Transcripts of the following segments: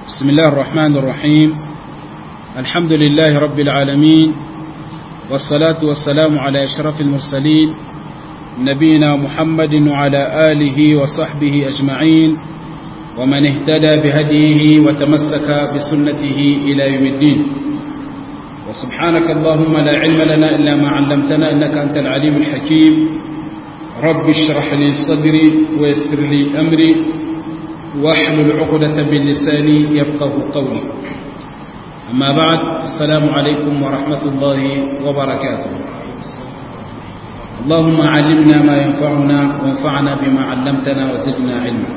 بسم الله الرحمن الرحيم الحمد لله رب العالمين والصلاة والسلام على أشرف المرسلين نبينا محمد وعلى آله وصحبه أجمعين ومن اهتدى بهديه وتمسك بسنته إلى يوم الدين وسبحانك اللهم لا علم لنا إلا ما علمتنا إنك أنت العليم الحكيم رب اشرح لي صدري ويسر لي أمري واحلل عقدة من لساني يفقه قولي أما بعد السلام عليكم ورحمة الله وبركاته اللهم علمنا ما ينفعنا وانفعنا بما علمتنا وزدنا علما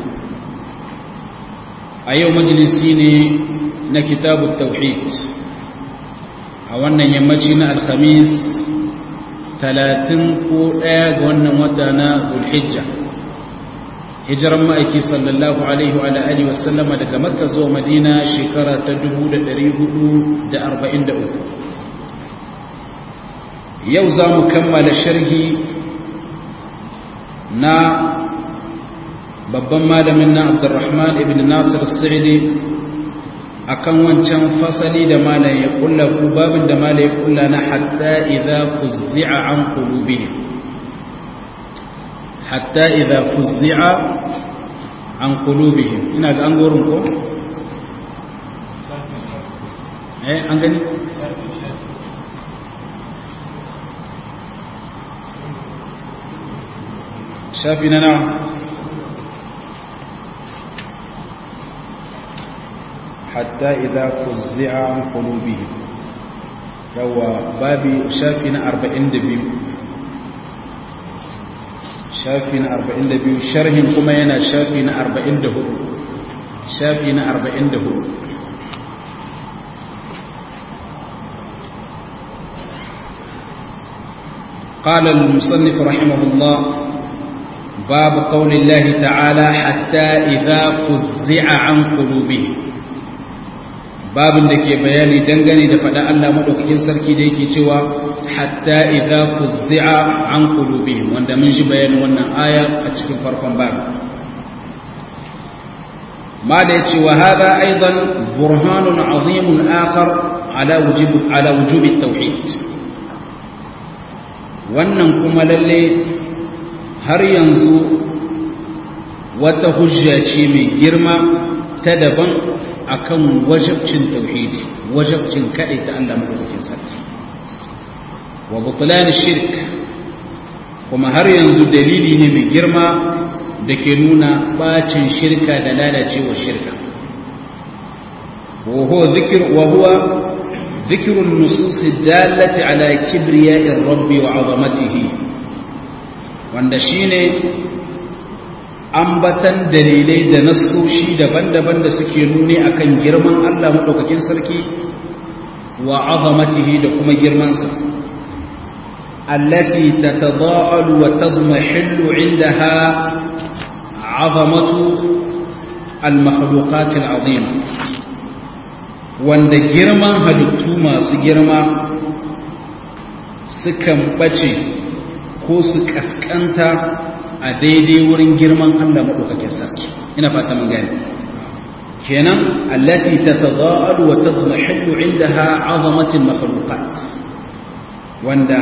أيوم مجلسيني نكتاب التوحيد أولا يمجينا الخميس ثلاثين قوة وانا ودانا ذو الحجة hijiran ma'aiki sallallahu alaihi wa alihi wasallama daga makka zuwa madina shekara ta 1443 yau za mu kammala sharhi na babban malamin na abdurrahman ibn nasir sa'idi akan wancan fasali da malam ya kulla ku babin da malam ya kulla na hatta idza fuzzi'a an qulubihim hatta idza fuzzi'a an qulubihim ina ga an gorin ko eh an gani shafi na nawa hatta idza fuzzi'a an qulubihim yawa babi shafi na 42 shafi na 42 sharhin kuma yana shafi na 44 shafi na 44 قال المصنف رحمه الله باب قول الله تعالى حتى إذا فزع عن قلوبهم babin da ke bayani dangane da faɗa Allah maɗaukakin sarki da yake cewa hatta idza fuzzi'a an qulubihim wanda mun shi bayanin wannan aya a cikin farkon babu ma da yace wa hada aidan burhanun azimun akhar ala wujub ala wujub at-tauhid wannan kuma lalle har yanzu wata hujja ce mai girma ta daban akan wajabcin tauhidi wajabcin kaɗai ta Allah madaukakin sarki wa butlan shirk kuma har yanzu dalili ne mai girma da ke nuna bacin shirka da lalacewa shirka wa huwa dhikr wa huwa ذكر النصوص الدالة على كبرياء الرب وعظمته wanda shine ambatan dalilai da nassoshi daban-daban da suke nuni akan girman Allah maɗaukakin sarki wa azamatihi da kuma girmansa allati tatada'alu wa tadmahillu 'indaha 'azamatu al-makhluqat al-'azima wanda girman halittu masu girma sukan bace ko su kaskanta a daidai wurin girman Allah maɗaukakin sarki ina fata mun gani kenan allati tatadaalu wa tadmahillu indaha azamatil makhluqat wanda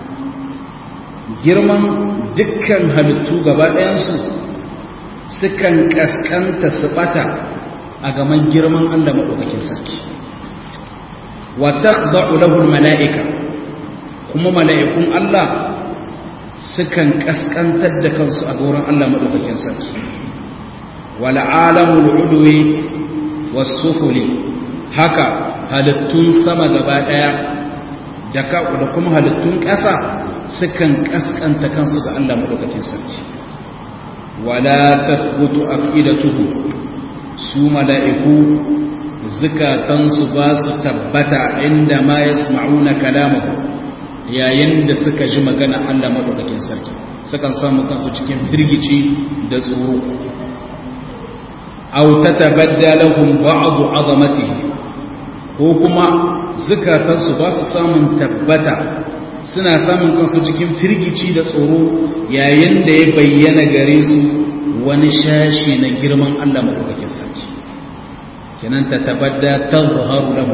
girman dukkan halittu gaba ɗayansu sukan kaskanta su bata a gaman girman Allah maɗaukakin sarki wa takhda'u lahu mala'ika kuma mala'ikun Allah sukan kaskantar da kansu a gurin Allah maɗaukakin sarki wal alamul udwi was sufuli haka halittun sama gaba daya da da kuma halittun ƙasa sukan kaskanta kansu ga Allah maɗaukakin sarki wala tathbutu afidatuhu su mala'iku zukatansu ba su tabbata inda ma yasma'una kalamahu yayin da suka ji magana Allah maɗaukakin sarki sukan samu kansu cikin firgici da tsoro aw tatabaddalahum ba'du azamatihi ko kuma zukatansu ba su samun tabbata suna samun kansu cikin firgici da tsoro yayin da ya bayyana gare su wani shashi na girman Allah maɗaukakin sarki kenan ta tabadda tazharu lahu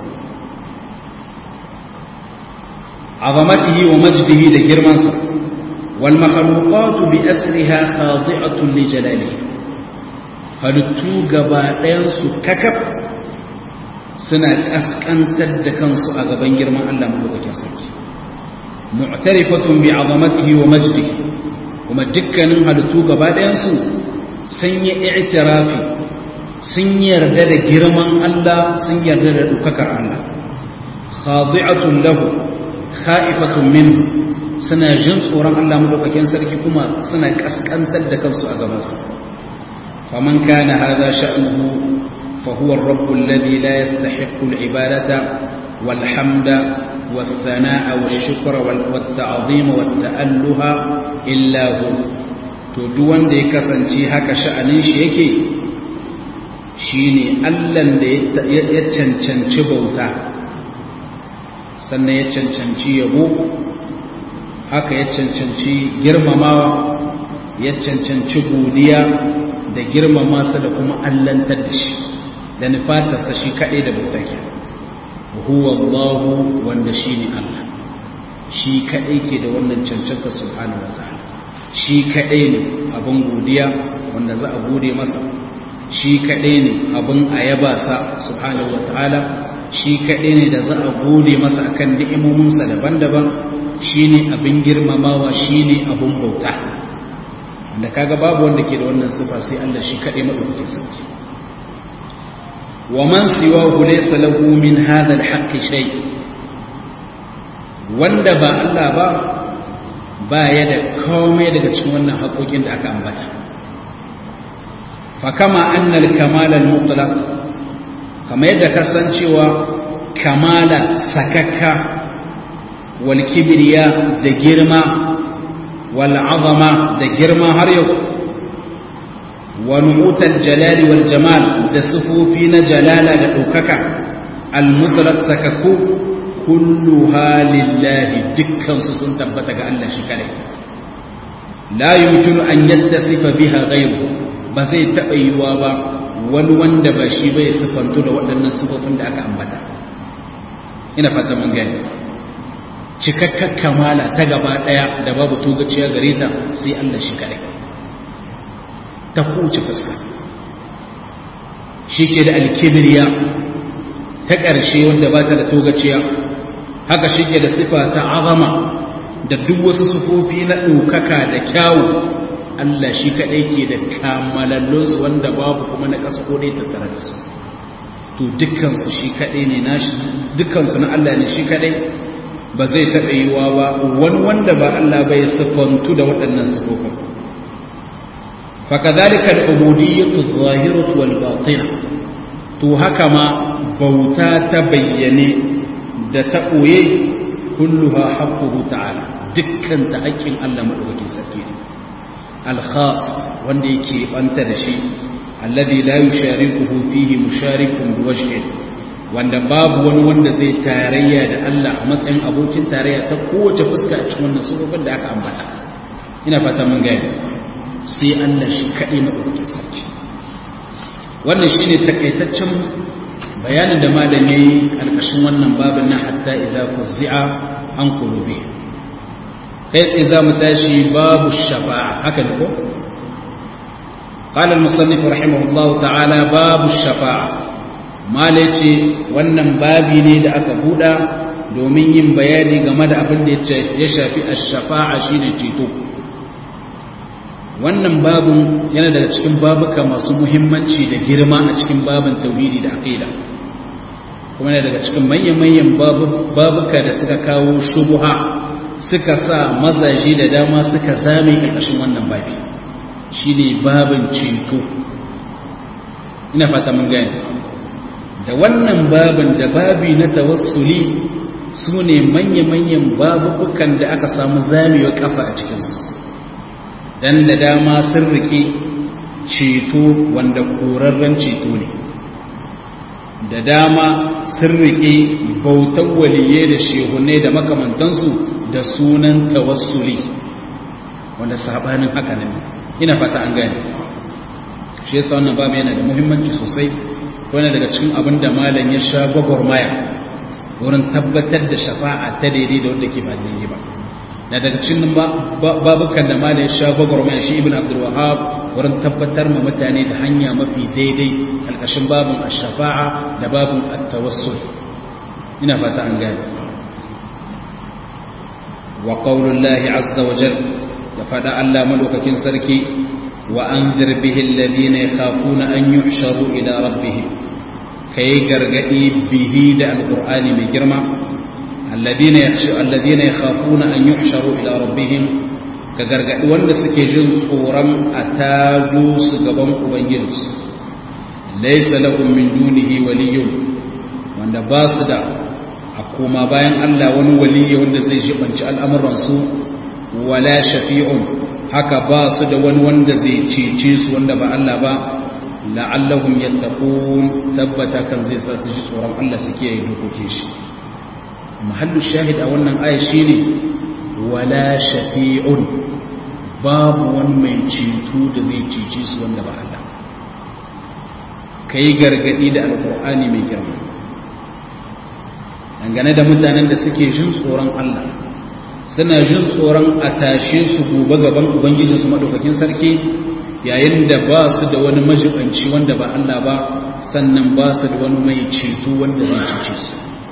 azamatihi wa majdihi da girmansa wal makhluqatu bi asriha khadi'atun li jalalihi halittu gaba ɗayan su kakaf suna kaskantar da kansu a gaban girman Allah madaukakin sarki mu'tarifatun bi azamatihi wa majdihi kuma dukkanin halittu gaba ɗayansu sun yi i'tirafi sun yarda da girman Allah sun yarda da dukakar Allah khadi'atun lahu kha'ifatun minhu suna jin tsoron Allah madaukakin sarki kuma suna kaskantar da kansu a gabansa faman kana hadha sha'nuhu fa huwa ar-rabb alladhi la yastahiqqu al-ibadata wal hamda والثناء والشكر والتعظيم والتأله إلا هو to duk wanda ya kasance haka sha'anin shi yake shine Allahn da ya cancanci bauta sannan ya cancanci yabo haka ya cancanci girmamawa ya cancanci godiya da girmama sa da kuma allantar da shi da nufatarsa shi kaɗai da bauta kenan huwa Allahu wanda shi ne Allah shi kaɗai ke da wannan cancanta subhanahu wa ta'ala shi kaɗai ne abin godiya wanda za a gode masa shi kaɗai ne abin ayaba sa subhanahu wa ta'ala shi kaɗai ne da za a gode masa akan ni'imominsa daban-daban shi ne abin girmamawa shi ne abin bauta wanda kaga babu wanda ke da wannan sifa sai Allah shi kaɗai maɗaukakin sarki ومن سواه ليس له من هذا الحق شيء wanda ba Allah ba ba ya da komai daga cikin wannan haƙoƙin da aka ambata fa kama annal kamal al mutlaq kama yadda kasancewa kamala sakakka wal kibriya da girma wal azama da girma har yau ونعوت الجلال والجمال da sifofi na jalala da ɗaukaka almutlaq sakakku kulluha lillahi dukkansu sun tabbata ga Allah shi kadai la yumkinu an yattasifa biha ghayru ba zai taɓa yiwa ba wani wanda ba shi bai sifantu da waɗannan sifofin da aka ambata ina fata mun gani cikakkar kamala ta gaba ɗaya da babu togaciya gare ta sai Allah shi kadai ta kuce fuska shi ke da alkibiriya ta ƙarshe wanda ba ta da togaciya haka shi ke da sifa ta azama da duk wasu sufofi na ɗaukaka da kyawu Allah shi kaɗai ke da kamalallonsu wanda babu kuma na ƙasa kodai tattare da su to dukkansu shi kaɗai ne na dukkansu na Allah ne shi kaɗai ba zai taɓa yiwa ba wani wanda ba Allah bai sifantu da waɗannan sifofin فكذلك العبودية الظاهرة والباطنة to haka ma bauta ta bayyane da ta ɓoye kulluha haqquhu ta'ala dukkan ta haƙƙin Allah madaukakin sarki ne al-khas wanda yake banta da shi alladhi la yusharikuhu fihi musharikun biwajhin wanda babu wani wanda zai tarayya da Allah a matsayin abokin tarayya ta kowace fuska a cikin wannan sabobin da aka ambata ina fata mun gane sai Allah shi kaɗai maɗaukakin sarki wannan shi ne takaitaccen bayanin da malami ƙarƙashin wannan babin na hatta idza fuzzi'a an qulubi kai tsaye za mu tashi babu shafa'a haka ne ko قال المصنف رحمه الله تعالى باب الشفاعة ما ليتي wannan babi ne da aka buɗa domin yin bayani game da abin da ya shafi ash-shafa'a shine ceto wannan babun yana daga cikin babuka masu muhimmanci da girma a cikin babin tauhidi da aqida kuma yana daga cikin manyan-manyan babuka da suka kawo shubuha suka sa mazaje da dama suka zame ƙarƙashin wannan babi shine babin ceto ina fata mun gani da wannan babin da babi na tawassuli su ne manya-manyan babukan da aka samu zamewa kafa a cikinsu dan da dama sun rike ceto wanda korarren ceto ne da dama sun rike bautan waliye da shehunne da makamantansu da sunan tawassuli wanda sabanin haka ne ina fata an gane shi yasa wannan babu yana da muhimmanci sosai wani daga cikin abin da malam ya sha gwagwarmaya wurin tabbatar da shafa'a ta daidai da wanda ke ba daidai ba na daga cikin babukan da malam ya sha gwagwarmaya shi ibn abdul wahab wurin tabbatar ma mutane da hanya mafi daidai alkashin babin ash-shafa'a da babin at-tawassul ina fata an gane wa qaulullahi azza wa jalla da fada Allah madaukakin sarki wa anzir bihi alladhina yakhafuna an yuhsharu ila rabbihim kai gargadi bihi da alqur'ani mai girma alladhina yakhshu alladhina yakhafuna an yuhsharu ila rabbihim ka gargadi wanda suke jin tsoron a tago su gaban ubangijinsu laysa lahum min dunihi waliyyun wanda ba su da a koma bayan Allah wani waliyi wanda zai jibanci al'amuransu wala shafi'un haka ba su da wani wanda zai cece su wanda ba Allah ba la'allahum yattaqun tabbata kan zai sa su ji tsoron Allah suke yi dokokin shi mahallu shahid a wannan aya shine wala shafi'un babu wani mai ceto da zai cece su wanda ba Allah kai gargadi da alqur'ani mai girma dangane da mutanen da suke jin tsoron Allah suna jin tsoron a tashe su gobe gaban ubangijinsu madaukakin sarki yayin da ba su da wani majibanci wanda ba Allah ba sannan ba su da wani mai ceto wanda zai cece su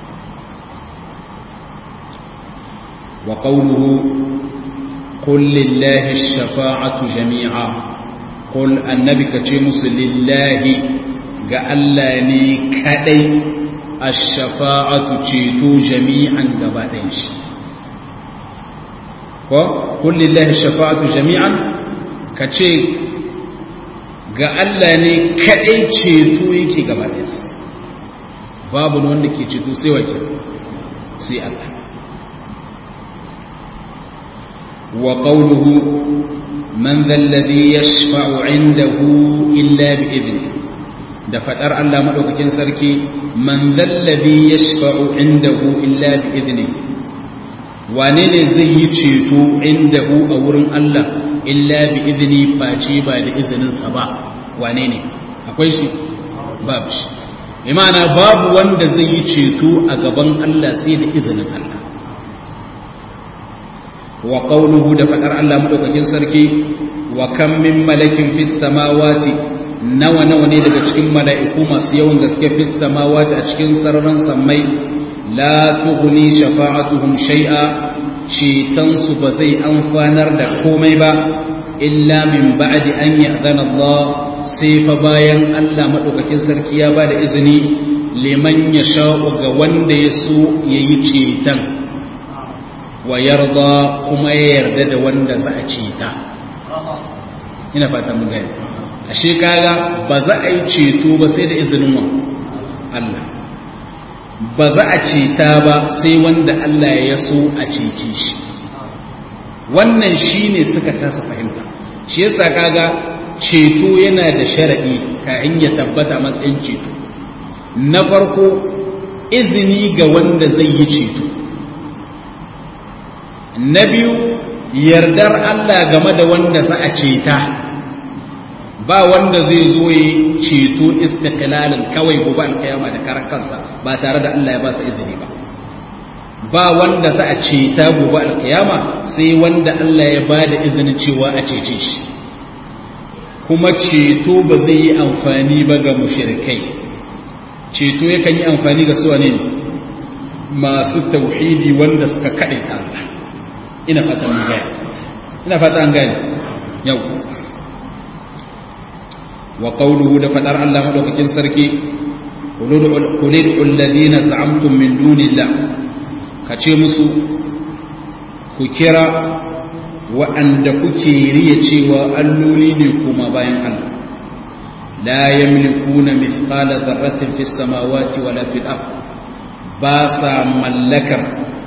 wa qawluhu qul lillahi ash-shafa'atu jami'a qul annabi kace musu lillahi ga Allah ne kadai ash-shafa'atu ceto jami'an gaba ɗayan shi ko kullillahi shafa'atu jami'an kace ga Allah ne kadai ceto yake gaba ɗayansa babu wanda ke ceto sai wake sai Allah wa qawluhu man dhal ladhi yashfa'u 'indahu illa bi idni da fadar Allah madaukakin sarki man dhal ladhi yashfa'u 'indahu illa bi idni wane ne zai yi ceto inda hu a wurin Allah illa bi izini face ba da izininsa ba wane ne akwai shi babu shi imana babu wanda zai yi ceto a gaban Allah sai da izinin Allah wa qawluhu da fadar Allah madaukakin sarki wa kam min malakin fis samawati nawa nawa ne daga cikin mala'iku masu yawan gaske fis samawati a cikin sararin sammai la tughni shafa'atuhum shay'a cetonsu ba zai amfanar da komai ba illa min ba'di an ya'zana Allah sai fa bayan Allah madaukakin sarki ya bada izini liman yasha'u ga wanda ya so yayi ceton wa yarda kuma ya yarda da wanda za a ceta ina fata mun gani ashe kaga ba za a yi ceto ba sai da izinin wa Allah ba za a ceta ba sai wanda Allah ya so a cece shi wannan shi ne suka tasa fahimta shi yasa kaga ceto yana da sharaɗi kayan ya tabbata matsayin ceto na farko izini ga wanda zai yi ceto na biyu yardar Allah game da wanda za a ceta ba wanda zai zo yi ceto istiqlalin kawai gobe alkiyama da karan kansa ba tare da Allah ya ba su izini ba ba wanda za a ceta gobe alkiyama sai wanda Allah ya ba da izinin cewa a cece shi kuma ceto ba zai yi amfani ba ga mushrikai ceto yakan yi amfani ga su ne masu tauhidi wanda suka kaɗaita Allah ina fata an gane ina fata an gane yau wa qawluhu da fadar Allah madaukakin sarki qulil alladhina za'amtum min dunillah kace musu ku kira wa'anda kuke riya cewa alloli ne kuma bayan Allah la yamlikuna mithqala dharratin fis samawati wala fil ard ba sa mallakar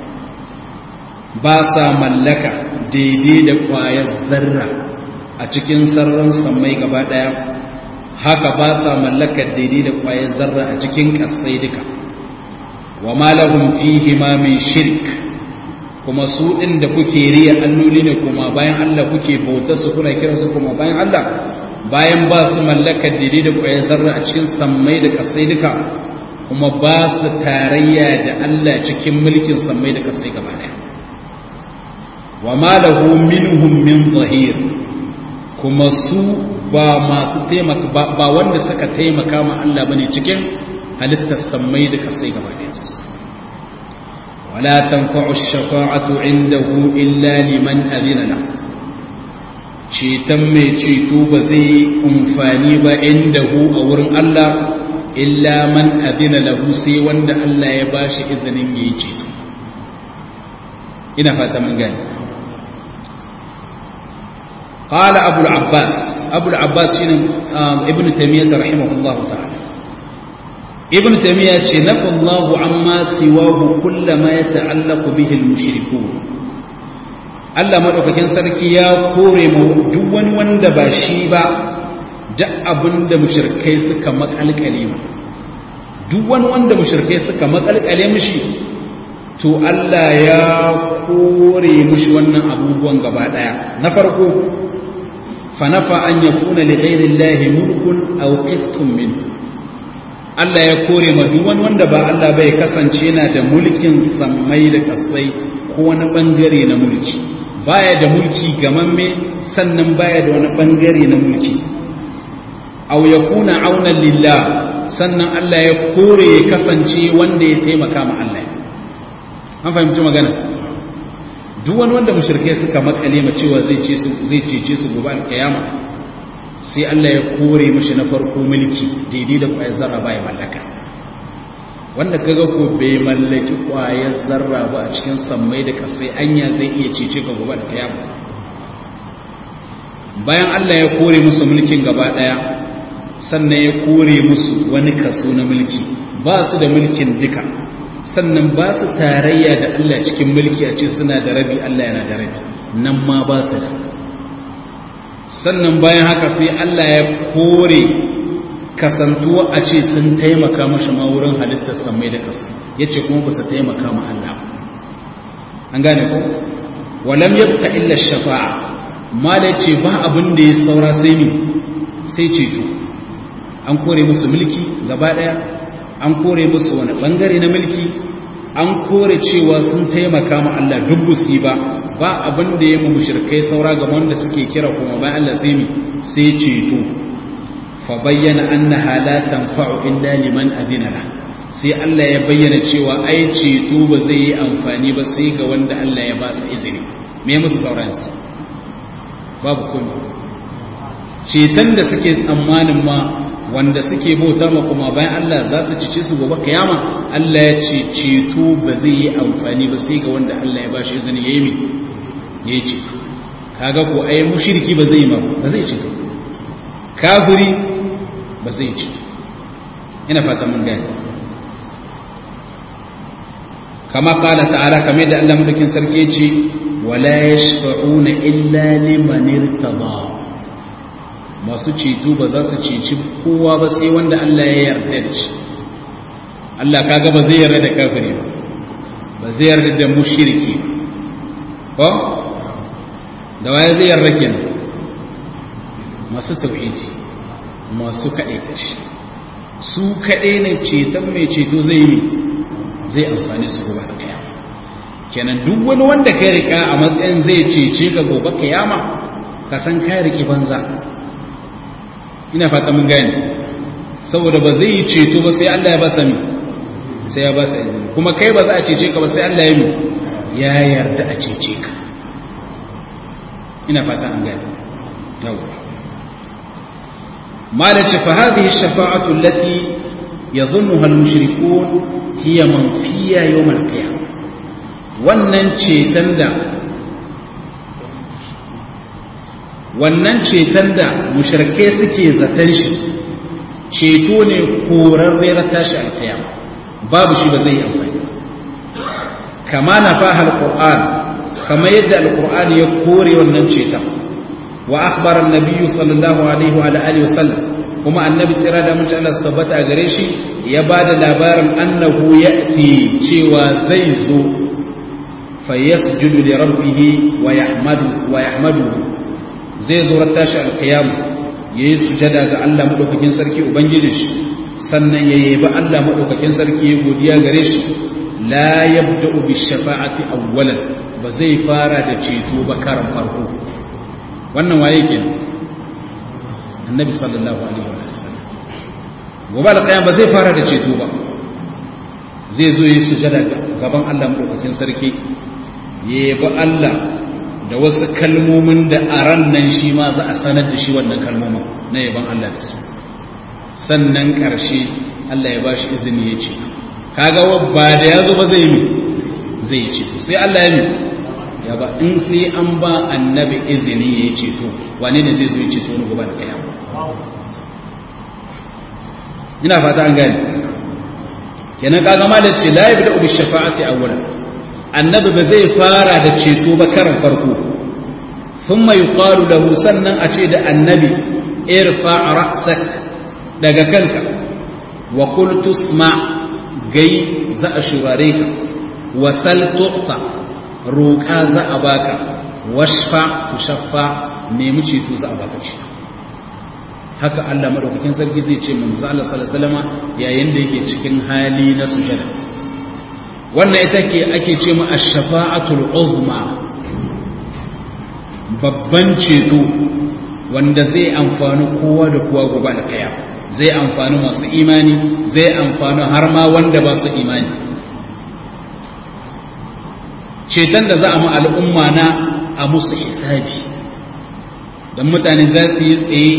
ba sa mallaka daidai da kwayar zarra a cikin sararin sammai gaba daya haka ba sa mallakar daidai da kwayar zarra a cikin kasai duka wa malahum fihi ma min shirk kuma su din da kuke riya alloli ne kuma bayan Allah kuke bauta su kuna kira su kuma bayan Allah bayan ba su mallakar daidai da ƙwayar zarra a cikin sammai da kasai duka kuma ba su tarayya da Allah cikin mulkin sammai da kasai gaba ɗaya wa ma lahu minhum min zahir kuma su ba masu taimaka ba wanda suka taimaka ma Allah bane cikin halittar sammai da kasai gaba ɗaya su wala tanfa'u ash-shafa'atu 'indahu illa liman adina lahu ceton mai ceto ba zai yi umfani ba inda hu a wurin Allah illa man adina lahu sai wanda Allah ya ba shi izinin ya yi ceto ina fata mun gani qala abu al-abbas abu al-abbas shine ibn taymiyyah rahimahullahu ta'ala ibn taymiyyah ce nafa Allahu amma siwahu kullama yata'allaqu bihi al-mushrikun Allah maɗaukakin sarki ya kore mu duk wani wanda ba shi ba duk abin da mushirkai suka makalkale mu duk wani wanda mushirkai suka makalkale mishi to Allah ya kore mishi wannan abubuwan gaba ɗaya na farko fanafa an yakuna li ghairillahi mulkun aw qistun min Allah ya kore ma duk wani wanda ba Allah bai kasance yana da mulkin sammai da kasai ko wani bangare na mulki baya da mulki gamamme sannan baya da wani bangare na mulki aw yakuna auna lillah sannan Allah ya kore ya kasance wanda ya taimaka ma Allah an fahimci magana duk wani wanda mushrikai suka makale ma cewa zai ce su zai cece su gobe alkiyama sai Allah ya kore mishi na farko mulki daidai da kwayar zarra baya mallaka wanda kaga ko bai mallaki kwayar zarra ba a cikin sammai da kasai anya zai iya cece ga gobe da kiyama bayan Allah ya kore musu mulkin gaba daya sannan ya kore musu wani kaso na mulki ba su da mulkin duka sannan ba su tarayya da Allah cikin mulki a ce suna da rabi Allah yana da rabi nan ma ba su da sannan bayan haka sai Allah ya kore kasantuwa a ce sun taimaka mashi ma wurin halittar samai da kasu ya ce kuma ba su taimaka ma Allah an gane ko walam yabqa illa shafa'a ma da ce ba abin da ya saura sai ni sai ceto an kore musu mulki gaba daya an kore musu wani bangare na mulki an kore cewa sun taimaka ma Allah duk busi ba ba abin da ya mu mushrikai saura ga wanda suke kira kuma bayan Allah sai mi sai ceto fabayyana annaha la tanfa'u illa liman adina la sai Allah ya bayyana cewa ai ceto ba zai yi amfani ba sai ga wanda Allah ya ba su izini me musu sauran su babu kuma ceton da suke tsammanin ma wanda suke bauta ma kuma bayan Allah za su cice su gobe kiyama Allah ya ce ceto ba zai yi amfani ba sai ga wanda Allah ya ba shi izini yayi mi yayi ceto kaga ko ai mushriki ba zai yi ma ba zai ceto kafiri ba zai ci ina fata mun gani kama kala ta'ala kamar da Allah madaukin sarki ce wala yashfa'una illa liman irtada masu ceto ba za su ceci kowa ba sai wanda Allah ya yarda da shi Allah kaga ba zai yarda da kafiri ba ba zai yarda da mushriki ko da waye zai yarda kenan masu tauhidi masu kaɗe kashi su kaɗe ne ceton mai ceto zai yi zai amfani su gobe kiyama kenan duk wani wanda ka rika a matsayin zai cece ga gobe kiyama ka san ka riki banza ina fata mun gane saboda ba zai yi ceto ba sai Allah ya ba sami sai ya ba sa izini kuma kai ba za a cece ka ba sai Allah ya yi ya yarda a cece ka ina fata an gane yawwa ما فهذه الشفاعة التي يظنها المشركون هي منفية يوم القيامة wannan ceton da wannan ceton da mushrike suke zaton shi ceto ne korarriyar tashi alkiyama babu shi ba zai yi amfani kama na faha alquran kama yadda alqur'ani ya kore wannan ceton wa akhbara an-nabiy sallallahu alaihi wa alihi wasallam kuma annabi tsira da mutum Allah su tabbata a gare shi ya bada labarin annahu ya'ti cewa zai zo fa yasjudu li rabbih wa yahmadu wa yahmadu zai zo tashi al-qiyam yayi sujada ga Allah madaukakin sarki ubangiji shi sannan ya yabi Allah madaukakin sarki ya godiya gare shi la yabda'u bi shafa'ati awwalan ba zai fara da ceto ba karan farko wannan waye kenan annabi sallallahu alaihi wasallam gobe alƙiyama ba zai fara da ceto ba zai zo yi sujada gaban Allah madaukakin sarki ya yabi Allah da wasu kalmomin da a ran nan shi ma za a sanar da shi wannan kalmomin na yaban Allah da su sannan ƙarshe Allah ya ba shi izini ya ce kaga ba da ya zo ba zai yi zai yi ceto sai Allah ya mi ya ba in sai an ba annabi izini ya yi ceto wane ne zai zo ya ceto wani gobe da kaya ina fata an gane kenan kaga malam ce la yabda bi shafa'ati awwalan annabi ba zai fara da ceto ba karan farko thumma yuqalu lahu sannan a ce da annabi irfa ra'sak daga kanka wa qul tusma gai za a shurare ka wa sal tuqta roƙa za a baka washfa tushaffa nemi ceto za a baka ceto haka Allah madaukakin sarki zai ce manzo Allah sallallahu alaihi wasallam yayin da yake cikin hali na sujada wannan ita ke ake ce mu ash-shafa'atul uzma babban ceto wanda zai amfani kowa da kowa gobe da kaya zai amfani masu imani zai amfani har ma wanda ba su imani ceton da za a mu al'umma na a musu hisabi don mutane za su yi tsaye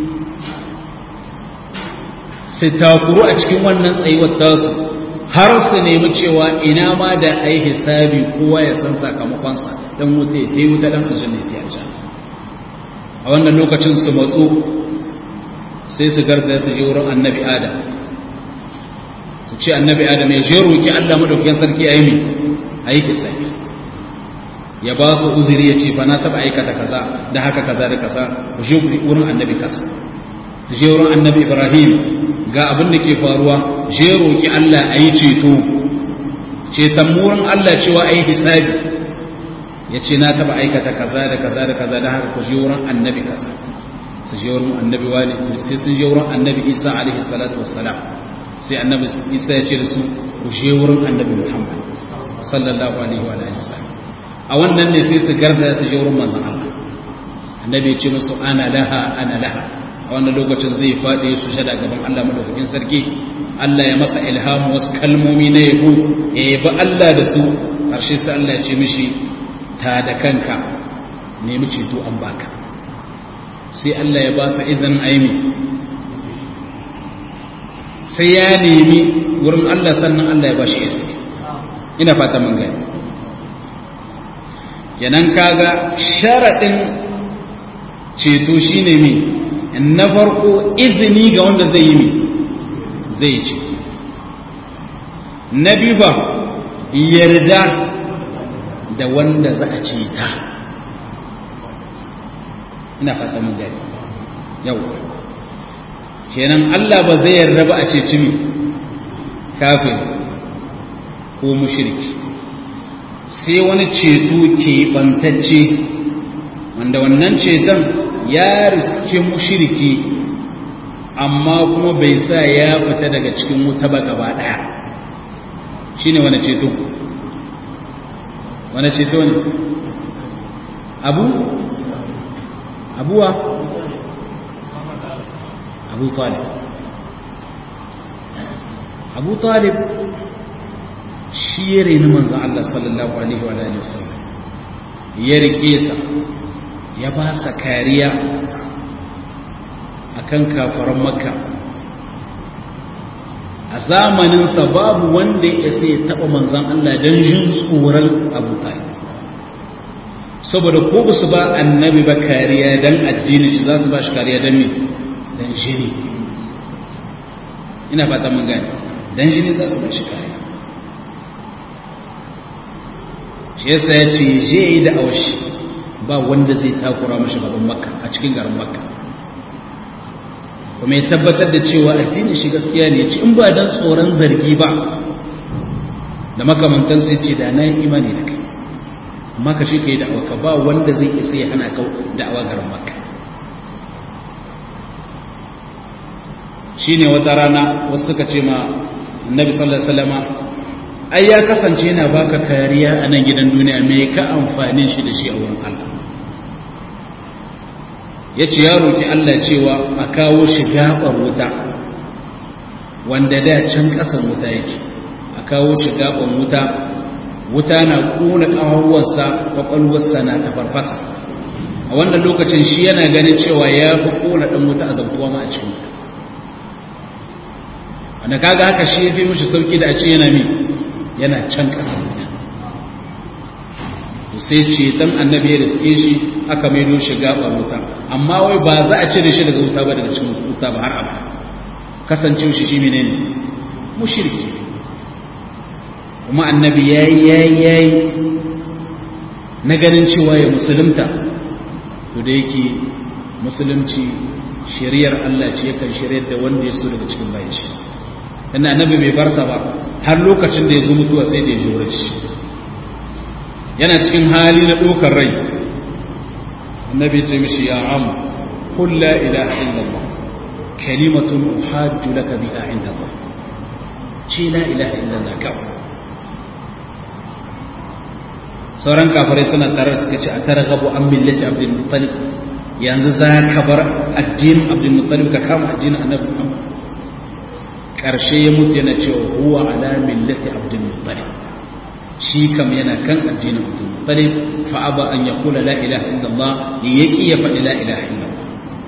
su takuru a cikin wannan tsayuwar tasu har su nemi cewa ina ma da ai hisabi kowa ya san sakamakonsa dan wuta ya yi wuta dan aljanna ya ci a wannan lokacin su matsu sai su garza su je wurin annabi adam su ce annabi adam ya je roki Allah madaukakin sarki ayi mi ayi hisabi ya ba su uzuri ya ce fa na taba aikata kaza da haka kaza da kaza ku je wurin annabi kasa su je wurin annabi ibrahim ga abin da ke faruwa je roƙi Allah a yi ceto ceton wurin Allah cewa a yi hisabi ya ce na taɓa aikata kaza da kaza da kaza da haka ku je wurin annabi kaza su je wurin annabi wani sai sun je wurin annabi isa alaihi salatu wassalam sai annabi isa ya ce da su ku je wurin annabi muhammad sallallahu alaihi wa alihi wasallam a wannan ne sai su garza su je wurin manzon Allah annabi ya ce musu ana laha ana laha a wannan lokacin zai faɗi su shada gaban Allah madaukakin sarki Allah ya masa ilhamu wasu kalmomi na yabo ya yabi Allah da su harshe sai Allah ya ce mishi ta da kanka nemi ceto an baka sai Allah ya ba sa izinin aimi sai ya nemi wurin Allah sannan Allah ya ba shi izini ina fata mun gani kenan kaga sharaɗin ceto shine me na farko izini ga wanda zai yi zai ce na biyu ba yarda da wanda za a ce ta ina fata mun gani yau kenan Allah ba zai yarda ba a ce cimi kafin ko mushriki sai wani ceto ke bantacce wanda wannan ceton ya riske mushiriki amma kuma bai sa ya fita daga cikin wuta ba gaba daya shine wani ceto wani ceto ne abu abuwa abu talib abu talib shi ya reni manzan Allah sallallahu alaihi wa alihi wasallam ya rike sa ya ba sa kariya a kan kafaran makka a zamaninsa babu wanda ya sai taɓa manzan Allah don jin tsoron abu saboda ko ba su ba annabi ba kariya don addini shi za su ba shi kariya don me don jini ina fata mun gani don jini za su ba shi kariya shi yasa ya ce je yi da awashi ba wanda zai takura mashi gaban makka a cikin garin makka kuma ya tabbatar da cewa addinin shi gaskiya ne ci in ba dan tsoron zargi ba da makamantan sai ce da na yi imani da kai amma ka shi ka yi da'awa ka ba wanda zai isa ya hana ka da'awa garin makka shine wata rana wasu suka ce ma annabi sallallahu alaihi wasallama ai ya kasance yana baka kariya a nan gidan duniya me ka amfani shi da shi a wurin Allah yace ya roki Allah cewa a kawo shi gabar wuta wanda da can kasan wuta yake a kawo shi gaban wuta wuta na kona kawawarsa kwakwalwarsa na tafarfasa a wannan lokacin shi yana ganin cewa ya fi kona dan wuta a zabtuwa ma a cikin wuta wanda kaga haka shi ya fi mishi sauki da a ce yana mi yana can ƙasa wuta sai ce dan annabi ya riske shi aka maido shi gabar wuta amma wai ba za a cire shi daga wuta ba daga cikin wuta ba har abada kasancewa shi shi menene mushriki kuma annabi yayi yayi yayi na ganin cewa ya musulunta to da yake musulunci shari'ar Allah ce yakan shari'ar da wanda ya so daga cikin bayan shi inda annabi bai barsa ba har lokacin da ya zo mutuwa sai da ya jure shi yana cikin hali na ɗaukar rai annabi ce mishi ya am qul la ilaha illallah kalimatun uhajju laka biha inda Allah ce la ilaha illallah kawai sauran kafirai suna tare suka ce a tara gabo an millati abdul muttalib yanzu za ka bar addinin abdul muttalib ka kama addinin annabi muhammad karshe ya mutu yana cewa huwa ala millati abdul muttalib shi kam yana kan addinin abdul muttalib fa aba an yaqula la ilaha illallah yaki ya faɗi la ilaha illallah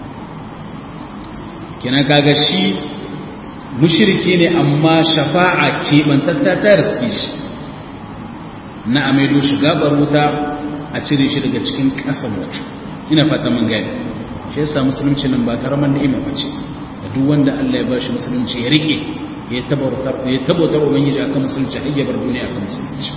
kina kaga shi mushriki ne amma shafa'a kebantatta ta riske shi na amaido shi gabar wuta a cire shi daga cikin ƙasan wuta ina fata mun gani shi yasa musulunci nan ba karaman ni'ima bace da duk wanda Allah ya bashi musulunci ya rike ya tabbatar ya tabbatar ubangiji akan musulunci har ya bar duniya akan musulunci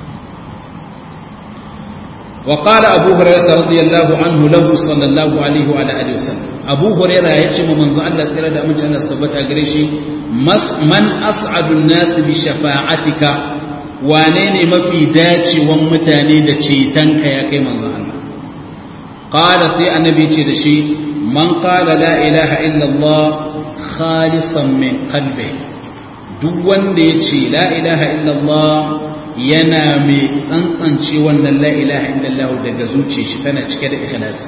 وقال أبو هريرة رضي الله عنه له صلى الله عليه وعلى آله وسلم أبو هريرة يتشم من زعل الله سيرا دا من شأن السبت أغريشي من أسعد الناس بشفاعتك wane ne mafi dacewan mutane da cetonka ya kai manzan Allah ƙala sai annabi ce da shi man ƙala la ilaha illallah khalisan min qalbi duk wanda ya ce la ilaha illallah yana mai tsantsance wannan la ilaha illallah daga zuciya shi tana cike da ikhlasi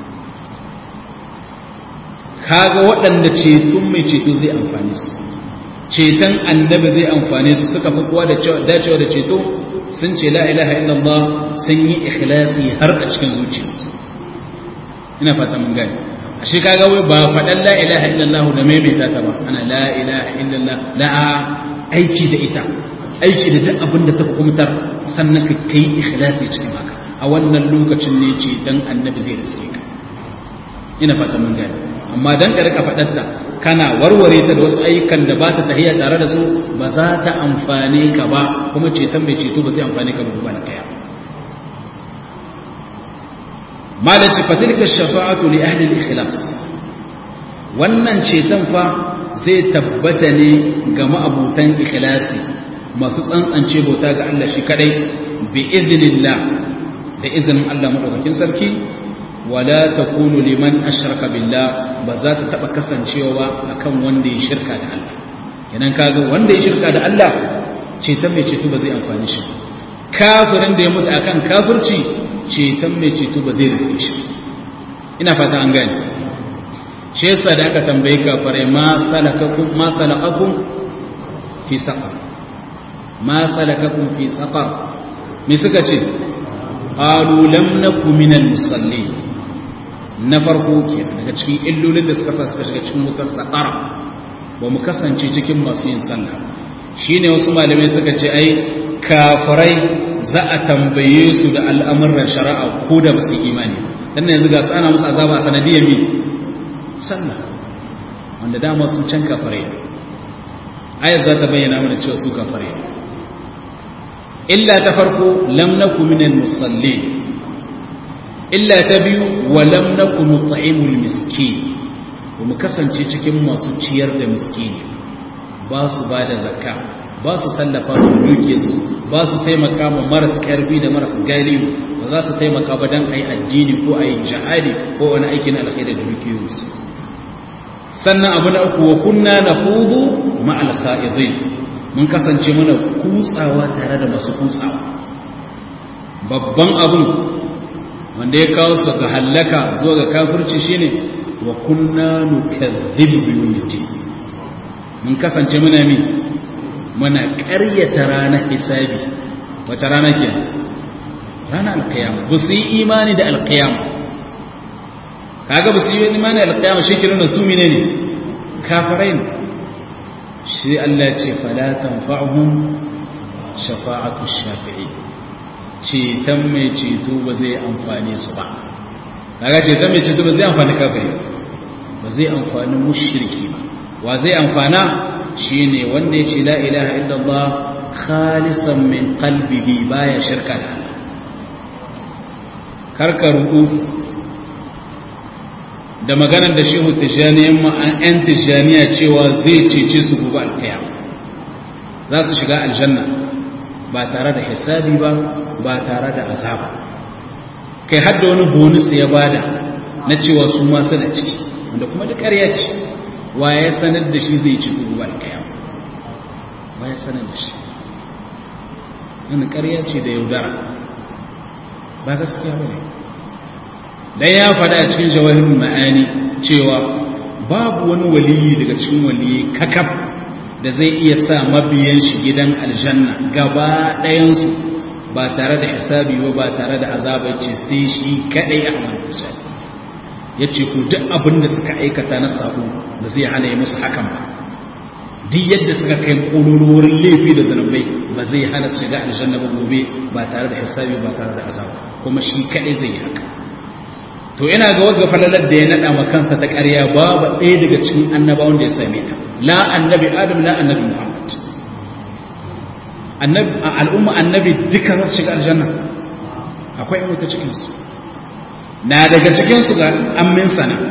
kaga waɗanda ceton mai ceto zai amfani su ceton annabi zai amfane su suka fi kowa da dacewa da ceto sun ce la ilaha illallah sun yi ikhlasi har a cikin zuciyarsu ina fata mun gani a shi kaga wai ba faɗan la ilaha illallah da maimaita ta ba ana la ilaha illallah la aiki da ita aiki da duk abin da ta hukumtar sannan ka kai ikhlasi cikin haka a wannan lokacin ne ce dan annabi zai riske ka ina fata mun gani amma dan ka rika faɗarta kana warware ta da wasu ayyukan da ba ta tahiyya tare da su ba za ta amfane ka ba kuma ceton mai ceto ba zai amfane ka ba ba na kaya malaci fatilka shafa'atu li ahli al-ikhlas wannan ceton fa zai tabbata ne ga ma'abutan ikhlasi masu tsantsance bauta ga Allah shi kadai bi idnillah da izinin Allah madaukakin sarki wala takunu liman ashraka billah ba za ta taba kasancewa ba akan wanda ya shirka da Allah kenan kaga wanda ya shirka da Allah ceton mai ceto ba zai amfani shi kafirin da ya mutu akan kafirci ceton mai ceto ba zai riske shi ina fata an gane shi yasa da aka tambaye kafirai ma salakakum ma salakakum fi saqar ma salakakum fi saqar me suka ce qalu lam nakum minal musallin na farko ke daga cikin illolin da suka sa suka shiga cikin wutar saƙara ba mu kasance cikin masu yin sallah shine wasu malamai suka ce ai kafirai za a tambaye su da al'amuran shari'a ko da ba su imani dan yanzu ga su ana musu azaba a sanadiyar mi sallah wanda dama sun can kafirai ayat za ta bayyana mana cewa su kafirai illa ta farko lam naku minal musallin illa ta biyu walam naku nut'imul miskin mu kasance cikin masu ciyar da miskini ba su ba da zakka ba su tallafa da duke su ba su taimaka ma maras karfi da maras galiyu ba za su taimaka ba dan ayi addini ko ayi jihadi ko wani aikin alkhairi da dukiyoyinsu sannan abu na uku wa kunna naqudu ma'al kha'idin mun kasance muna kutsawa tare da masu kutsawa babban abun wanda ya kawo su ga hallaka zuwa ga kafirci shine wa kunna nukadhibu bi yawmiddin mun kasance muna mi muna ƙaryata ranar hisabi wace rana ke ranar alkiyama ba su yi imani da alkiyama kaga ba su yi imani da alkiyama shi kiran da su mine ne kafirai ne shi Allah ce fala tanfa'uhum shafa'atu shafi'i ceton mai ceto ba zai amfane su ba kaga ceton mai ceto ba zai amfani kafiri ba zai amfani mushriki ba wa zai amfana shine wanda ya ce la ilaha illallah khalisan min qalbihi baya shirka da Allah karka ruku da maganar da shehu tijaniyan ma'an 'yan tijaniya cewa zai cece su gobe alkiyama za su shiga aljanna ba tare da hisabi ba ba tare da azaba kai hadda wani bonus ya bada na cewa su ma suna ciki wanda kuma da ƙarya ce wa ya sanar da shi zai ci gobe alkiyama wa ya sanar da shi wani ƙarya ce da yaudara ba gaskiya ba ne dan ya faɗa a cikin jawahirul ma'ani cewa babu wani waliyi daga cikin waliyi kakaf da zai iya sa mabiyan shi gidan aljanna gaba ɗayansu ba tare da hisabi ba ba tare da azaba ce sai shi kaɗai a manta ya ce ku duk abin da suka aikata na sabo da zai hana yi musu hakan ba duk yadda suka kai ƙololuwar laifi da zanubai ba zai hana su shiga aljanna ba gobe ba tare da hisabi ba tare da azaba kuma shi kaɗai zai yi haka to ina ga wagga falalar da ya naɗa ma kansa ta ƙarya babu ɗaya daga cikin annabawan da ya same ta la annabi adam la annabi muhammad annabi al'umma annabi duka za su shiga aljanna akwai wata cikin su na daga cikin su ga amminsa na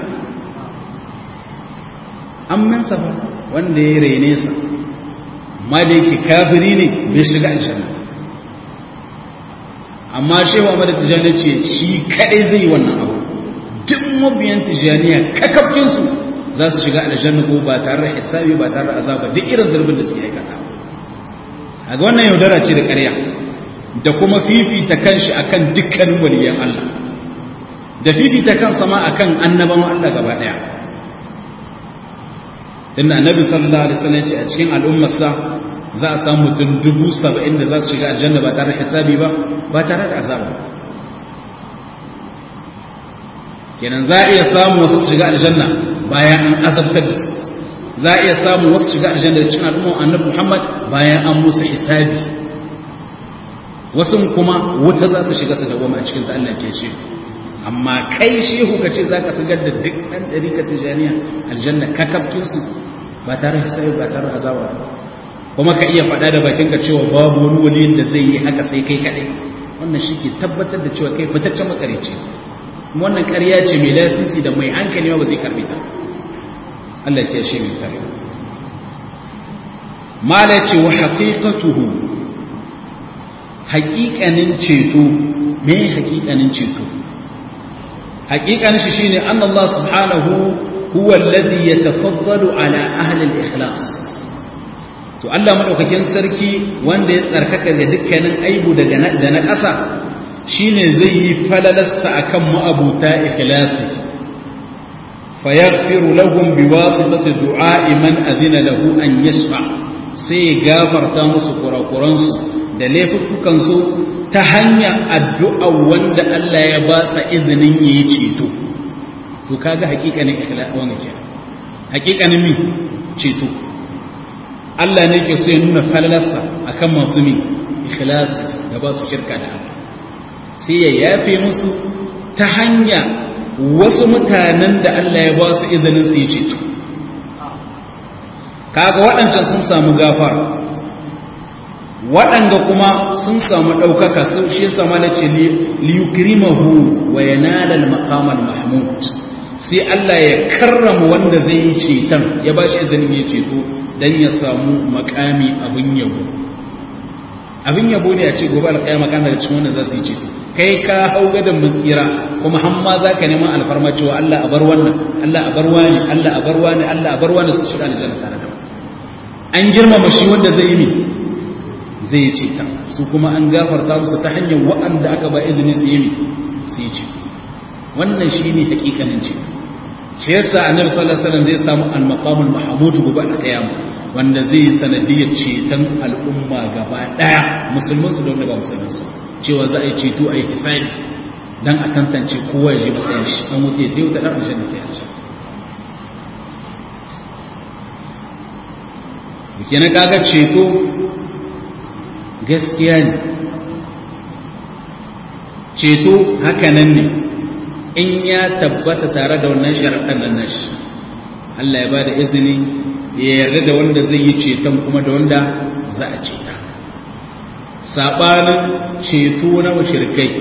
amminsa ba wanda ya rene sa amma da yake kafiri ne bai shiga aljanna amma shehu Ahmad Tijani ce shi kadai zai yi wannan abu duk mabiyan Tijaniya kakafkin su za su shiga aljanna ko ba tare da hisabi ba tare da azaba duk irin zurbin da suke aikata a ga wannan yaudara ce da ƙarya da kuma fifita kanshi akan dukkanin waliyan Allah da fifita kansa ma akan annabawan Allah gaba daya tunda annabi sallallahu alaihi wasallam ce a cikin al'ummarsa za a samu mutum dubu saba'in da za su shiga aljanna ba tare da hisabi ba ba tare da azaba kenan za a iya samu wasu shiga aljanna bayan an azabtar da su za a iya samu wasu shiga aljanna da cikin al'umma annabi Muhammad bayan an musu hisabi wasu kuma wuta za su shiga su dawoma a cikin Allah ke ce amma kai shehu ka ce za ka shigar da duk ɗan ɗarika tijaniya aljanna kakabkin su ba tare da hisabi ba tare da azaba kuma ka iya faɗa da bakinka cewa babu wani waliyin da zai yi haka sai kai kaɗai wannan shi ke tabbatar da cewa kai fitaccen makarici wannan ƙarya ce mai lasisi da mai hankali ba zai karbi ta Allah ya shi mai kare mala ce wa haqiqatuhu haqiqanin ceto me haqiqanin ceto haqiqanin shi shine anna Allah subhanahu huwa alladhi yatafaddalu ala ahli al-ikhlas to Allah madaukakin sarki wanda ya tsarkaka da dukkanin aibu daga da na ƙasa shine zai yi falalarsa akan ma'abuta ikhlasi fayaghfiru lahum biwasitati du'a'i man adina lahu an yashfa sai ya gafarta musu kurakuransu da laifukan su ta hanyar addu'a wanda Allah ya ba sa izinin yayi ceto to kaga hakikanin ikhlasi wannan kenan hakikanin mi ceto Allah ne ke so ya nuna falalarsa akan masu mi ikhlasi da ba su shirka da Allah sai ya yafe musu ta hanya wasu mutanen da Allah ya ba su izinin su yi ceto kaga waɗancan sun samu gafara waɗanda kuma sun samu ɗaukaka sun shi yasa ma nace liyukrimahu wa yanala al-maqam al-mahmud sai Allah ya karrama wanda zai yi ceton ya ba shi izinin ya ceto dan ya samu makami abin yabo abin yabo ne a ce gobe alƙiyama kan daga cikin wanda za su yi ceto kai ka hau gadon matsira kuma har ma za ka neman alfarma cewa Allah a bar wannan Allah a bar wani Allah a bar wani Allah a bar wani su shiga aljanna tare da an girmama shi wanda zai yi ne zai yi ceta su kuma an gafarta musu ta hanyar waɗanda aka ba izini su yi ne su yi ceta wannan shi ne hakikanin ceta shi yasa annabi sallallahu alaihi wasallam zai samu al-maqamul mahmud gobe a kiyama wanda zai yi sanadiyar ceton al'umma gaba daya musulmin su da wanda ba musulmin su cewa za a yi ceto a yi hisabi dan a tantance kowa ya ji matsayin shi dan wuce da yau da dan aljanna ta yace kenan kaga ceto gaskiya ne ceto hakanan ne in ya tabbata tare da wannan sharaɗan nan nashi Allah ya ba da izini ya yarda da wanda zai yi ceton kuma da wanda za a ceta saɓanin ceto na mashirkai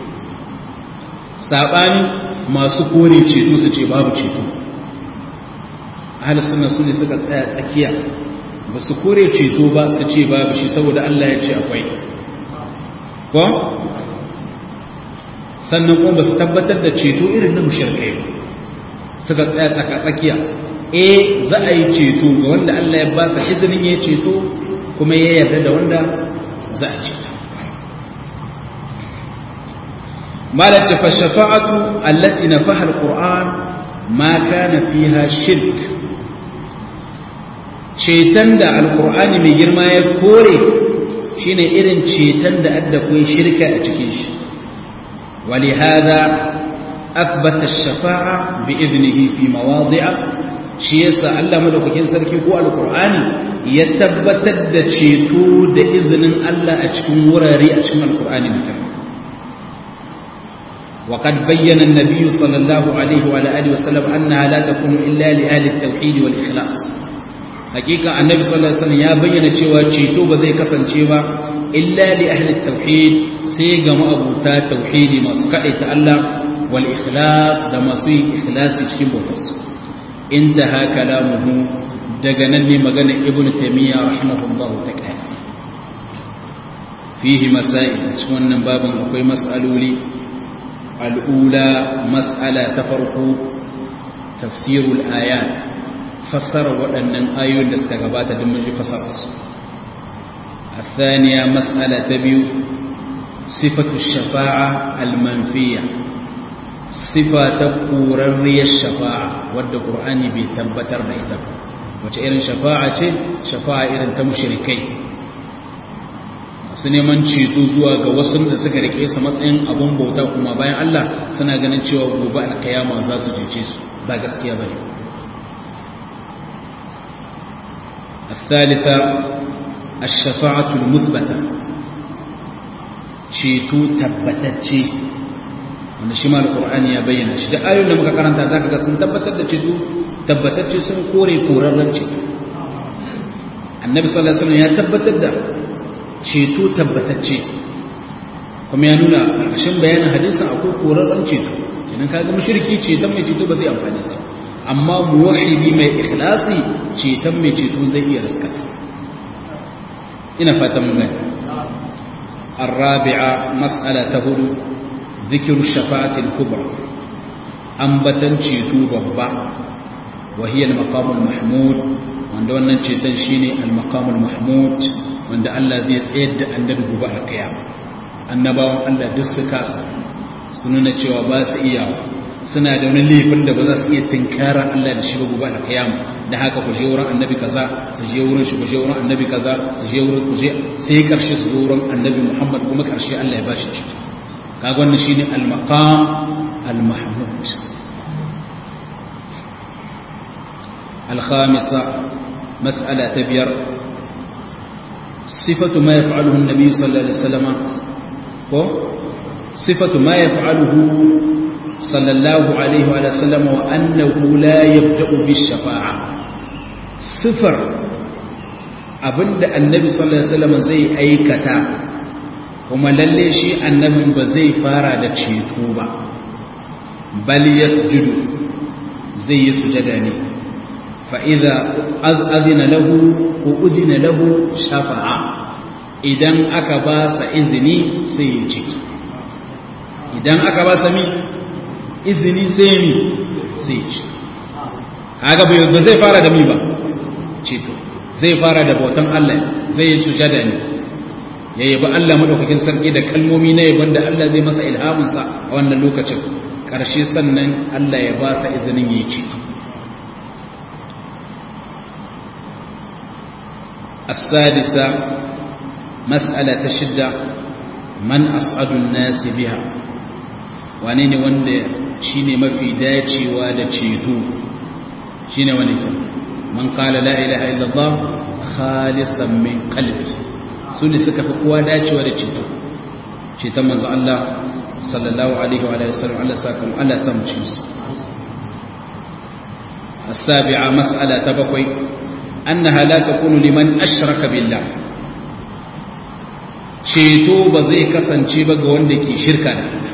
saɓanin masu kore ceto su ce babu ceto ahalis suna su ne suka tsaya tsakiya ba su kore ceto ba su ce babu shi saboda Allah ya ce akwai ko sannan kuma ba su tabbatar da ceto irin na mushirkai ba suka tsaya tsaka tsakiya eh za a yi ceto ga wanda Allah ya ba sa izinin ya ceto kuma ya yarda da wanda za a ceto malace fa shafa'atu allati nafaha alquran ma kana fiha shirk ceton da alqur'ani mai girma ya kore shine irin ceton da adda koyi shirka a cikin shi ولهذا أثبت الشفاعة بإذنه في مواضع شيء الله ملوكين سركي هو القرآن يتبتد da ceto da izinin Allah a cikin wurare a cikin alkur'ani mutum وقد بين النبي صلى الله عليه وعلى اله وسلم انها لا تكون الا لاهل التوحيد والاخلاص حقيقه النبي صلى الله عليه وسلم ya bayyana cewa ceto ba zai kasance ba illa li ahli tauhid sai ga ma'abuta tauhidi masu kadaita Allah wal ikhlas da masu yin ikhlasi cikin bautarsu intaha kalamuhu daga nan ne magana ibnu taymiya rahimahullahu ta'ala fihi masail cikin wannan babin akwai mas'aloli al'ula mas'ala ta farko tafsirul ayat fassara waɗannan ayoyin da suka gabata don mun ji fassararsu الثانية مسألة تبيو صفة الشفاعة المنفية صفة قررية الشفاعة ود القرآن بيتبتر بيتب وتأيرن شفاعة شفاعة إيرن تمشركي su neman ceto zuwa ga wasu da suka rike su matsayin abun bauta kuma bayan Allah suna ganin cewa gobe alkiyama za su cece su ba gaskiya bane الثالثة الشفاعة المثبتة ceto tabbatacce wanda shi ma alqur'ani ya bayyana shi da ayoyin da muka karanta zaka ga sun tabbatar da ceto tabbatacce sun kore korarren ceto annabi sallallahu alaihi wasallam ya tabbatar da ceto tabbatacce kuma ya nuna ƙarshen bayanin hadisin akwai korarren ceto idan ka ga mushriki ceton mai ceto ba zai amfani sa amma muwahhidi mai ikhlasi ceton mai ceto zai iya riskarsa ina fatan mun gani الرابعة مسألة هدو ذكر الشفاعة الكبرى أنبتن شيتو ببا وهي المقام المحمود وعند أن شيتن شيني المقام المحمود وعند الله زي سيد أن ندبو بقى القيامة annabawan Allah duk su kasa su nuna cewa ba su iya suna da wani laifin da ba za su iya tunkarar Allah da shi ba gobe alkiyama da haka ku je wurin annabi kaza su je wurin shi ku je wurin annabi kaza su je wurin ku je sai karshe su zo wurin annabi Muhammad kuma karshe Allah ya bashi ciki kaga wannan shine al-maqam al-mahmud al-khamisa mas'ala ta biyar sifatu ma yaf'aluhu an-nabi sallallahu alaihi wasallam ko sifatu ma yaf'aluhu sallallahu alaihi wa sallam wa annahu la yabda'u bish-shafa'a sifar abinda annabi sallallahu alaihi wasallam zai aikata kuma lalle shi annabin ba zai fara da ceto ba bal yasjudu zai yi sujada ne fa idza azina lahu ko udina lahu shafa'a idan aka ba sa izini sai ya ciki idan aka ba sa mi izini sai mi sai ci kaga ba zai fara da mi ba ceto zai fara da bautan Allah zai yi sujada ne ya yabi Allah madaukakin sarki da kalmomi na yabon da Allah zai masa ilhaminsa a wannan lokacin ƙarshe sannan Allah ya ba sa izinin yi ci السادسة مسألة شدة من أسعد الناس بها wane wanda shine mafi dacewa da ceto shine wani ke man qala la ilaha illallah khalisan min qalbi sune suka fi kowa dacewa da ceto ceton manzo Allah sallallahu alaihi wa alihi wasallam Allah sakum Allah samu ci su السابعة مسألة تبقي أنها لا تكون لمن أشرك بالله ceto ba zai kasance ba ga wanda ke shirka da Allah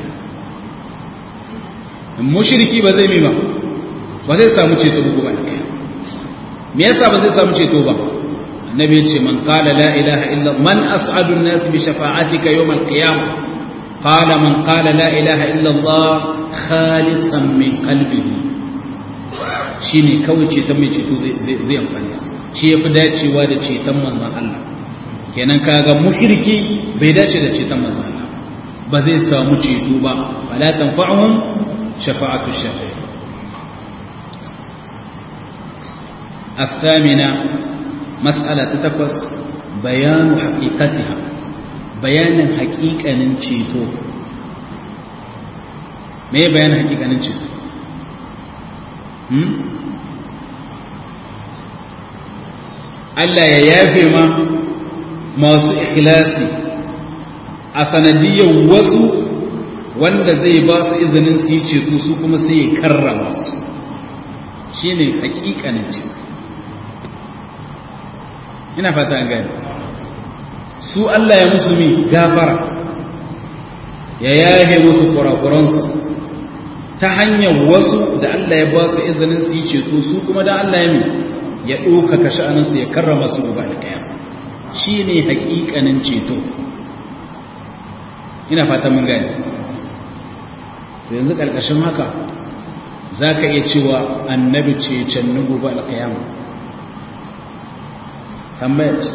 mushriki ba zai mima ba zai samu ceto ba ba me yasa ba zai samu ceto ba annabi ya ce man qala la ilaha illa man as'adu an-nas bi shafa'atika yawm al-qiyamah qala man qala la ilaha illa Allah khalisan min qalbihi shine kawai ceton mai ceto zai zai amfani shi yafi dacewa da ceton manzon Allah kenan kaga mushriki bai dace da ceton manzon Allah ba zai samu ceto ba fala tanfa'uhum shafa'atu shafi'i الثامنة مسألة تتقص بيان حقيقتها بيان حقيقة ننشيتو ما هي بيان حقيقة ننشيتو Allah ya yafe ma masu ikhlasi a sanadiyar wasu wanda zai ba su izinin su yi ceto su kuma sai ya karrama su shi ne hakikanin ceto ina fata an gani su Allah ya musu mi gafara ya yahe musu kurakuransu ta hanyar wasu da Allah ya ba su izinin su yi ceto su kuma da Allah ya mi ya ɗaukaka sha'aninsu ya karrama su gaba da kaya shi ne hakikanin ceto ina fata mun gani to yanzu ƙarƙashin haka za ka iya cewa annabi ce can nugu ba alƙayama tambaya ce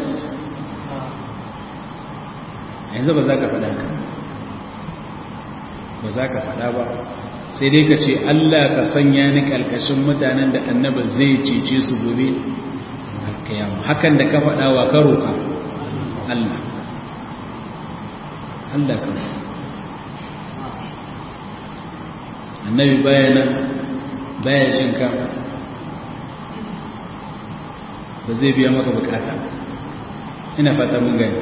yanzu ba za ka faɗa ka ba za ka faɗa ba sai dai ka ce Allah ka sanya ni ƙarƙashin mutanen da annaba zai cece su gobe alƙayama hakan da ka faɗa wa ka roƙa Allah Allah ka annabi baya nan baya shinka ba zai biya maka bukata ina fata mun gani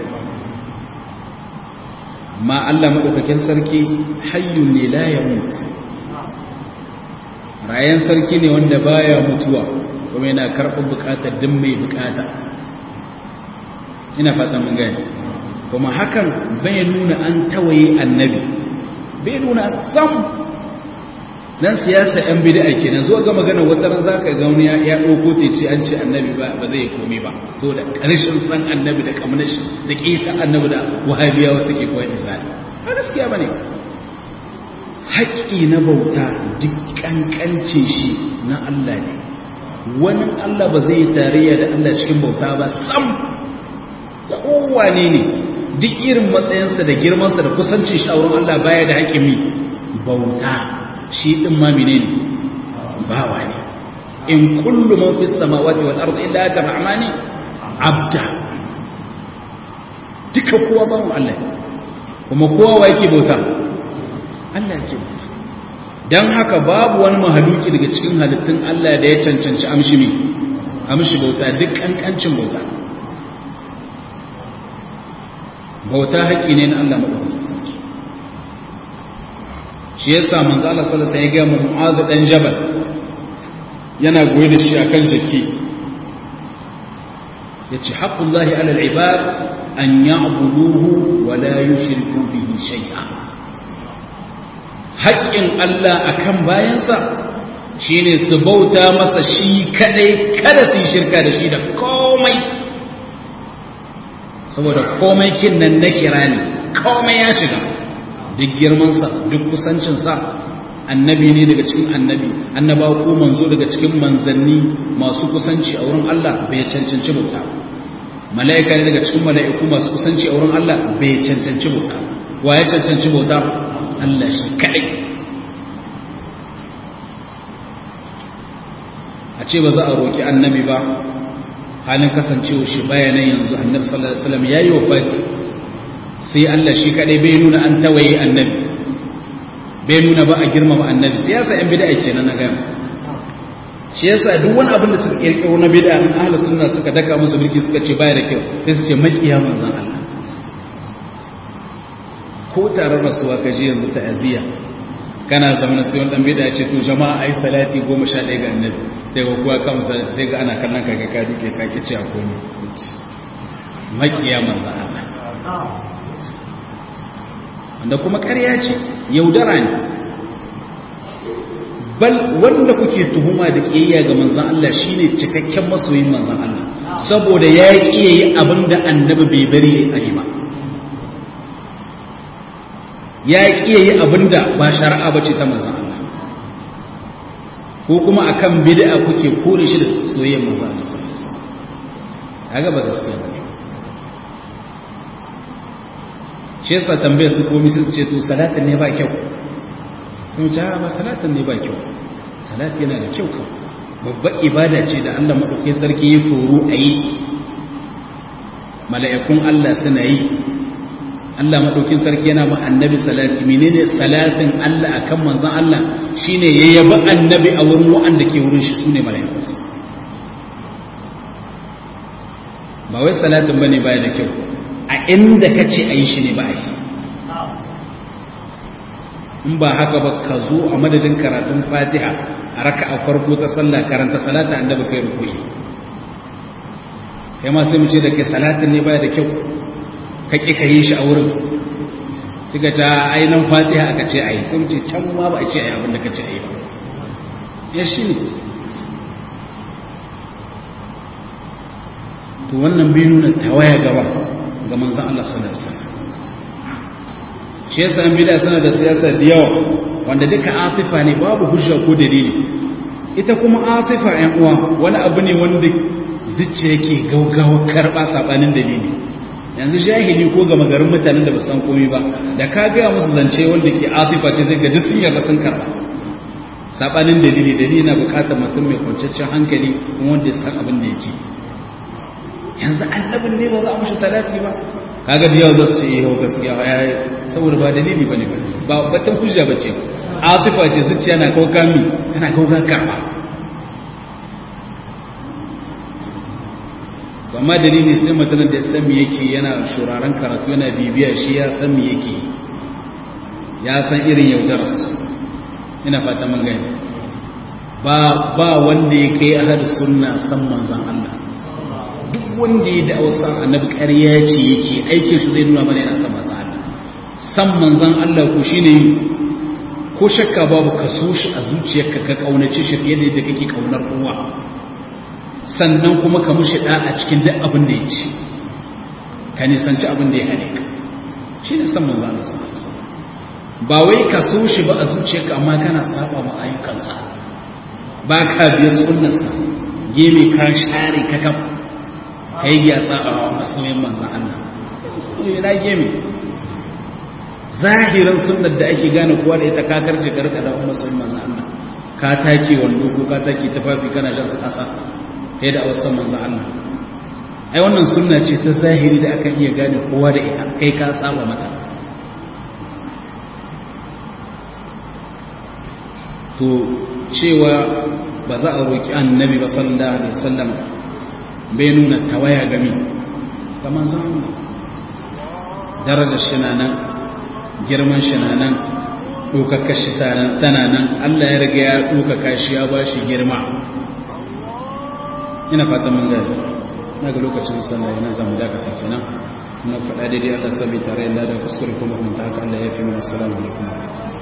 amma Allah madaukakin sarki hayyun ne la yamut rayan sarki ne wanda baya mutuwa kuma yana karɓar bukatar din mai bukata ina fata mun gani kuma hakan bai nuna an tawaye annabi bai nuna sam nan siyasa yan bid'a kenan zo ga magana wata ran zaka ga wani ya dauko te ce an ce annabi ba ba zai komai ba so da karshen san annabi da kamar shi da kisa annabi da wahabiyawa suke koyar misali ba gaskiya bane haƙƙi na bauta duk kankance shi na Allah ne wani Allah ba zai tarayya da Allah cikin bauta ba sam kowane ne duk irin matsayinsa da girmansa da kusancin shi a wurin Allah baya da haƙimi bauta shi ɗin ma mine ne bawa ne in kullu man fi samawati wal ardi illa ta rahmani abda duka kowa bawan Allah kuma kowa wa yake bauta Allah yake bauta dan haka babu wani mahaluki daga cikin halittun Allah da ya cancanci amshi mi amshi bauta duk kankancin bauta bauta haƙi ne na Allah madaukakin sarki shi yasa manzo Allah sallallahu alaihi wasallam ya ga Mu'adh dan Jabal yana goye da shi akan zakki yace haqqullahi 'ala al-ibad an ya'buduhu wa la yushriku bihi shay'a haƙƙin Allah akan bayansa shine su bauta masa shi kadai kada su yi shirka da shi da komai saboda komai kin nan na kira ne komai ya shiga duk girmansa duk kusancinsa annabi ne daga cikin annabi annaba ko manzo daga cikin manzanni masu kusanci a wurin Allah bai cancanci bauta mala'ika ne daga cikin mala'iku masu kusanci a wurin Allah bai cancanci bauta wa ya cancanci bauta Allah shi kadai a ce ba za a roki annabi ba halin kasancewa shi bayanan yanzu annabi sallallahu alaihi wasallam yayi wafati sai Allah shi kadai bai nuna an tawaye annabi bai nuna ba a girmama annabi siyasa yan bid'a kenan na gama shi yasa duk wani abin da suka kirkiro na bid'a in ahlus sunna suka daka musu birki suka ce baya da kyau sai su ce makiya manzon Allah ko taron rasuwa ka je yanzu ta'aziyya kana zama sai wani dan bid'a ce to jama'a ai salati 11 ga annabi sai ga kuwa kan sai ga ana kallon ka ga ka duke ka kici a komai makiya manzon Allah wanda kuma ƙarya ce yaudara ne bal wanda kuke tuhuma da ƙiyayya ga manzan Allah shine cikakken masoyin manzan Allah saboda ya ƙi yayi abin da annabi bai bari a yi ba ya ƙi yayi abin da ba shari'a ba ce ta manzan Allah ko kuma akan bid'a kuke kore shi da soyayyar manzan Allah sallallahu alaihi wasallam kaga ba gaskiya ba shi yasa tambayar su komi sun ce to salatin ne ba kyau sun ce ba salatin ne ba kyau salat yana da kyau kan babbar ibada ce da Allah maɗauki sarki ya foro a yi mala'ikun Allah suna yi Allah maɗaukin sarki yana ma annabi salati menene salatin Allah akan manzon Allah shine ya yabi annabi a wurin wa'anda ke wurin shi sune mala'ikunsa ba wai salatin bane baya da kyau a inda ka ce a yi shi ne ba a yi in ba haka ba ka zo a madadin karatun fatiha a raka a farko ta sallah karanta salata an daba kai rukuni kai ma sai mu ce da ke salatin ne baya da kyau ka ƙi ka yi shi a wurin suka ce ainihin fatiha aka ce a yi sai mu ce can ma ba a ce a yi abin da ka ce a yi ba ya shi ne to wannan bai nuna tawaya gaba ga manzan Allah sallallahu alaihi wasallam shi yasa an bid'a sana da siyasa da yawa wanda duka atifa ne babu hujja ko dalili ita kuma atifa ɗan uwa wani abu ne wanda zuciya yake gaugawa karba sabanin dalili yanzu jahili ko ga magarin mutanen da ba san komai ba da ka ga musu zance wanda ke atifa ce zai ga duk sun yarda sun karba sabanin dalili dalili na bukatar mutum mai kwanciyar hankali kuma wanda ya san abin da yake yanzu annabin ne ba za a mushi salati ba kaga da yawa za su ce yau gaskiya ya saboda ba dalili bane ba batun hujja bace atifa ce zuciya na kauka mi tana kauka karba to amma dalili sai mutum da ya san me yake yana shuraren karatu yana bibiya shi ya san me yake ya san irin yaudarar su ina fata mun gani ba ba wanda ya kai ahadu sunna san manzon Allah duk wanda ya da ausa annabi ƙarya ce yake aikin shi zai nuna mana yana san manzon Allah san manzon Allah ko shine ko shakka babu ka so shi a zuciyarka ka kaunace shi fiye da yadda kake kaunar kowa sannan kuma ka mushi da a cikin duk abin da ya ci ka nisanci abin da ya hane ka shine san manzon Allah sallallahu alaihi wasallam ba wai ka so shi ba a zuciyarka amma kana saba ma ayyukansa ba ka biya sunnarsa geme ka share ka kafa ka yi gyatsa a masoyin manzan Allah na gemi zahirin sunnar da ake gane kowa da ita kakar ce karka da masoyin manzan Allah ka take wando ko ka take tafafi kana jan su kasa kai da awasan manzan Allah ai wannan sunna ce ta zahiri da aka iya gane kowa da ita kai ka saba mata to cewa ba za a roki annabi ba sallallahu alaihi wasallam bai nuna tawaya gami kamar zan darajar shi na nan girman shi na nan ɗaukaka shi tana nan Allah ya riga ya ɗaukaka shi ya ba shi girma ina fata mun gari na ga lokacin sallah yana zamu dakata kenan na faɗa daidai Allah sami tare da kuskure kuma kuma ta haka Allah ya fi mana assalamu alaikum